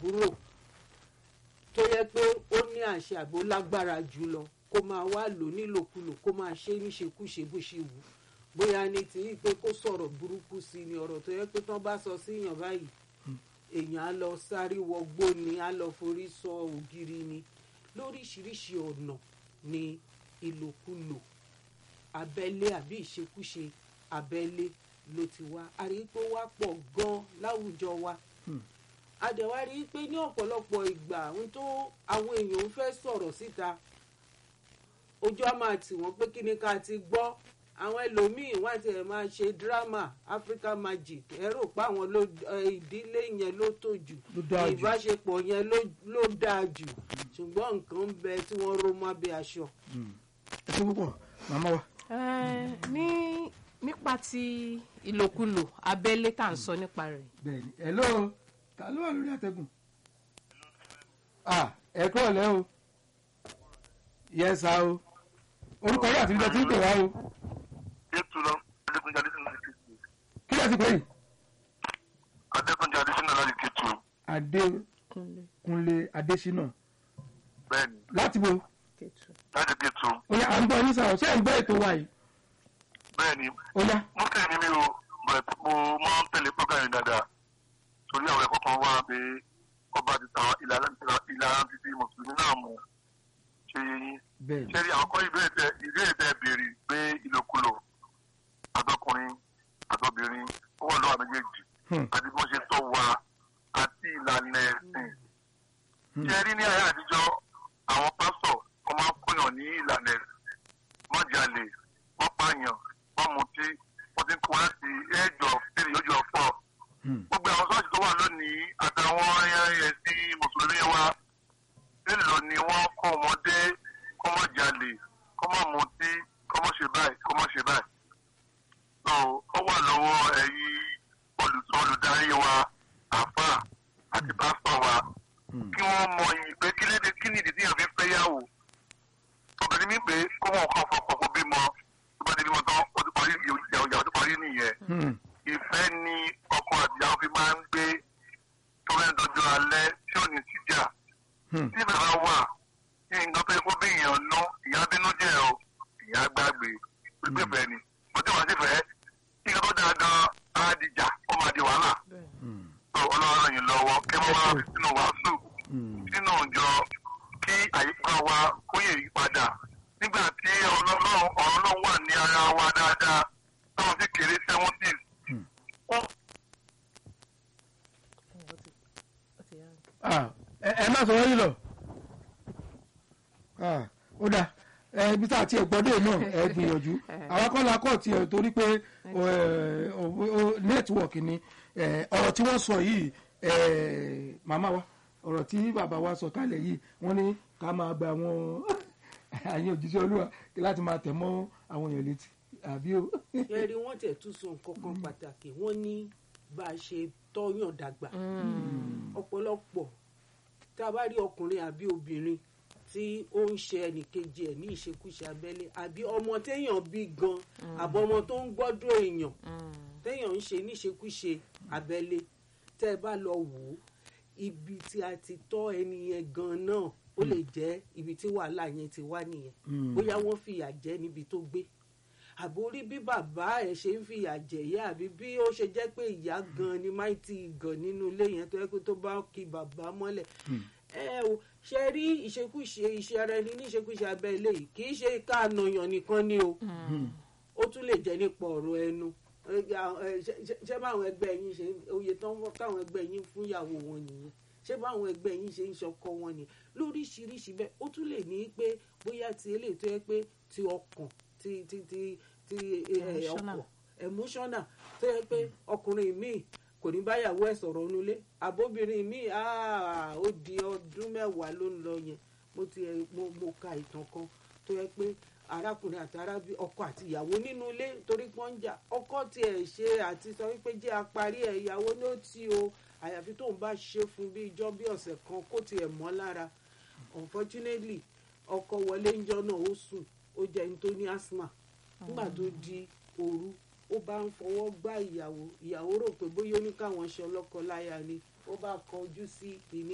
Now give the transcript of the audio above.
àbúrò tó yẹ pé ó ní àṣẹ àbò lágbára jù lọ kó máa wá lò nílòkulò kó máa ṣe níṣekúṣe bó ṣe wù bóyá ní ti pé kó sọ̀rọ̀ burúkú sí ni ọ̀rọ̀ tó yẹ pé tán bá sọ síyàn báyìí èèyàn á lọ sáré wọgbó ni á lọ forí sọ ògiri ni lóríṣiríṣi ọ̀nà ni ìlòkulò abẹ́lé àbí ìṣekúṣe abẹ́lé ló ti wá a rí i pé ó wá pọ̀ gan-an láwùjọ wa a dẹ̀ wá rí i pé ní ọ̀pọ̀lọpọ̀ ìgbà ohun tó àwọn èèyàn ń fẹ́ sọ̀rọ̀ síta ojú á máa tì wọ́n pé kí ni ká ti gbọ́ àwọn ẹlòmíín wá tiẹ̀ máa ṣe dírámà Africa Magic ẹ rò pé àwọn ló ìdílé yẹn ló tó jù Ló dáa jù. ìbáṣepọ̀ yẹn ló dáa jù ṣùgbọ́n nǹkan ń bẹ tí wọ́n ró mọ́ abẹ́ aṣọ. ẹ ṣe púpọ̀ màmá wa. Eh, ní nípa ti ìlòkulò abẹ́lé tá à ń sọ nípa rẹ̀ bẹ́ẹ̀ni hello ta ló wà lórí àtẹ̀gùn. ah ẹ kúrò lẹ́ o yes sir o orúkọ yóò àti ibi tẹ́ ti ń pè wá o ètò lọ adékúnjẹ adésínà láti kétu kí lè ti pè yìí. adékúnjẹ adésínà láti kétu adékúnlé adésínà bẹ́ẹ̀ni láti bo kẹtù. láti kétu oya à ń gbọ́ yín sáà ṣé ẹ̀ ń gbọ́ ètò wa yìí bẹ́ẹ̀ni oya muslim ni mi o but mo máa ń tẹ̀lé program yìí dáadáa torí àwọn ẹ̀kọ́ kan wà pé ọba ti ta ìlànà ìlànà títí mùsùlùmí náà mú ṣe yín bẹ́ẹ̀ni ṣẹ́rí àwọn kọ́ ìbéèrè tẹ ìbéèrè tẹ béèrè pé ìlòkulò àtọkùnrin àtọbìnrin ó wà lọ́wọ́ méjèèjì Hmm. àti bí wọ́n ṣe tọ́ wa àti ìlànà ẹ̀sìn. ṣẹ́rí ní ayé àtijọ́ àwọn pásọ̀ wọ́n máa ń kóyàn ní ìlànà ẹ̀sìn wọ́n jalè wọ́n pààyàn wọ́n mutí wọ́n ti ń kó wá sí age of three ojú of four. Hmm. gbogbo àwọn sọ́ọ̀sì tó wà lónìí àtàwọn ẹ̀sìn mùsùlùmí wa nílò ni wọ́n kọ́ ọmọdé kọ́ mọ́ jalè kọ́ mọ́ mutí kọ́ mọ́ ṣe báyìí kọ́ mọ́ ṣe báyìí. so ó wà lọ́wọ́ ẹ̀yin olùsọ olùdarí wa àfà àti pásítọ̀ wa Hmm. kí wọ́n mọ ìpè kí léde kí ni ìdí tí yàn fi fẹ́ yàwó. obìnrin mi pé kó wọn kàn fọkàn kó bímọ tó bá ti bímọ tán ó ti parí ìyàwó ìyàwó tó parí nìyẹn Hmm. ìfẹ́ ni ọkọ àtìyàwó fi máa ń gbé tó fẹ́ dọjọ́ alẹ́ tí ò ní síjà Hmm. tí bàbá wà ní nǹkan tó yẹ kó bí èèyàn ná ìyá bínú jẹ́ o ìyá gbàgbé pípé fẹ́ ni mo tí wàá sì fẹ́ kí nǹkan tó dáa gan á dìjà ó máa di wàhálà Hmm. tó ọlọ́run ràn yín lọ́wọ́ kí wọ́n wá sínú wàásù Hmm. sínú ìjọ kí àyíká wa kó yè yí padà nígbà tí ọlọ́run ọlọ́run wà ní ara wa dáadáa táwọn sì kéré seventies Ah, ẹ ẹ má sọ wọ́n yìí lọ. Ah, ó dáa ẹ ibi tá a ti gbọ́dọ̀ náà ẹ gbìyànjú àwọn akọ́lá kọ́ tiẹ̀ torí pé nẹ́tíwọ̀kì ni eh, ọ̀rọ̀ tí wọ́n sọ yìí eh, màmá wa ọ̀rọ̀ tí bàbá wa sọ kálẹ̀ yìí wọ́n ní ká máa gba àwọn àyè òjíṣẹ́ olúwa láti máa tẹ̀ mọ́ àwọn èèyàn létí àbí o. ẹ rí wọ́n tẹ̀ tún sọ nǹkan kan pàtàkì wọ́n ní bá a ṣe tọ́yàn dàgbà ọ̀pọ̀lọpọ̀ tá a bá rí ọkùnrin àbí obìnrin tí ó ń ṣe ẹnìkejì ẹ̀ ní ìṣekúṣe abẹ́lé àbí ọmọ téèyàn bí gan àbọ̀ ọmọ tó ń gbọ́dọ̀ èèyàn téèyàn ń ṣe níṣekúṣe abẹ́lé tẹ́ ẹ bá lọ wò ó ibi tí a ti tọ́ ẹni yẹn gan náà ó lè jẹ́ ibi tí wàhálà yẹn ti wá nìyẹn bóyá wọ́n fìyà jẹ níbi tó gbé àbórí bí bàbá ẹ ṣe ń fìyà jẹyà àbí bí ó ṣe jẹ́ pé ìyá gan ni máìtì gan nínú ilé yẹn tó yẹ kó tó bá kí bàbá mọ́lẹ̀ ẹ o ṣe rí ìṣekúṣe iṣẹ́ ara ẹni ní ìṣekúṣe abẹ́ ilé yìí kì í ṣe ká nàyàn nìkan ni o ó tún lè jẹ́ nípa ọ̀rọ̀ ẹnu Ẹ, ẹ, ṣe- ṣe- ṣé báwọn ẹgbẹ́ yín ṣe oyè tán wọ́n káwọn ẹgbẹ́ yín fún ìyàwó wọn nìyẹn ṣé báwọn ẹgbẹ́ yín ṣe ń ṣọkọ wọn nìyẹn lóríṣiríṣi bẹ́ẹ̀ ó tún lè ní pé bóyá ti eléyìí tó yẹ pé ti ọkàn ti ti ti ti ẹ, ẹ, Emotional. ọkàn emotional tó yẹ pé ọkùnrin míì kò ní báyàwó ẹ̀ sọ̀rọ̀ nulẹ̀ àbóbìnrin míì ah, ó di ọdún mẹ́wàá ló ń lọ yẹn mo ti ẹ mo mo ka ìtàn kan tó yẹ pé arákùnrin àti arábí ọkọ àti ìyàwó nínú ilé torí pọ́n ń jà ọkọ tiẹ̀ ṣe àti sọ wípé jẹ́ apárí ẹ̀ ìyàwó ní ó ti o àyàfi tóun bá ṣe fún bí ijọ́ bí ọ̀sẹ̀ kan kó tiẹ̀ mọ́ lára unfortunately ọkọ wọlé ńjọ́ náà ó sùn ó jẹ́ ẹni tó ní asthma nígbà tó di òru ó bá ń fọwọ́ gbá ìyàwó ìyàwó rò pé bóyá ó ní káwọn ṣe ọlọ́kọ láya ni ó bá kọjú sí ìní